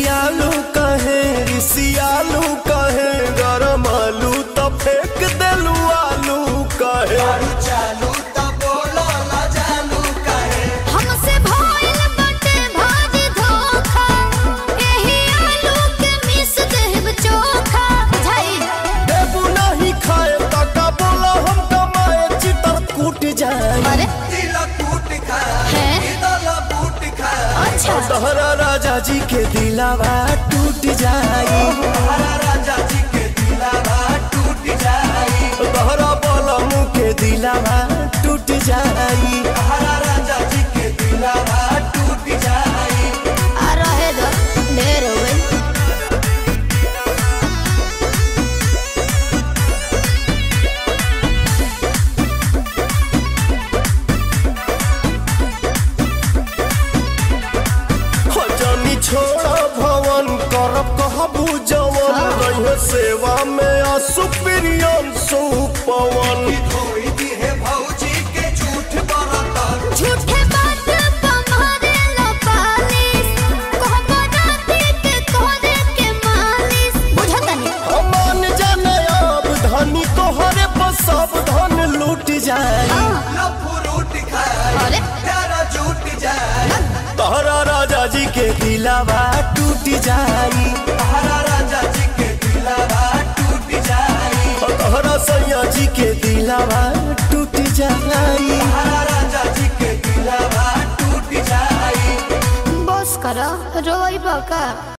खिसियालू कहे रिसियालू कहे गरम आलू तो फेंक देलू आलू कहे हमसे भइल बाटे भारी धोखा एही आलू के मिस देब चोखा बुझाई देबू नहीं खाए तका बोला हम कमाए चितर कूट जाए अरे है अच्छा तहरा राजा जी के दिलावा टूट जाई तहरा बलमू के दिलावा टूट जाई आ रहे दो ढेर हो गई हो जानी छोड़ा भवन करब कहबू जवन रहे सेवा में असुप्रियन सुपवन झूठे बात तुम्हारे लो पालिस कहबो राती के तोरे के मालिस बुझतनी अमान जाने अब धनी तोहरे पर सब धन लूट जाए अरे तहरा राजा जी के दिलावा टूट जाई तहरा सैया जी के दिलावा टूट जाई बस करो रोई बका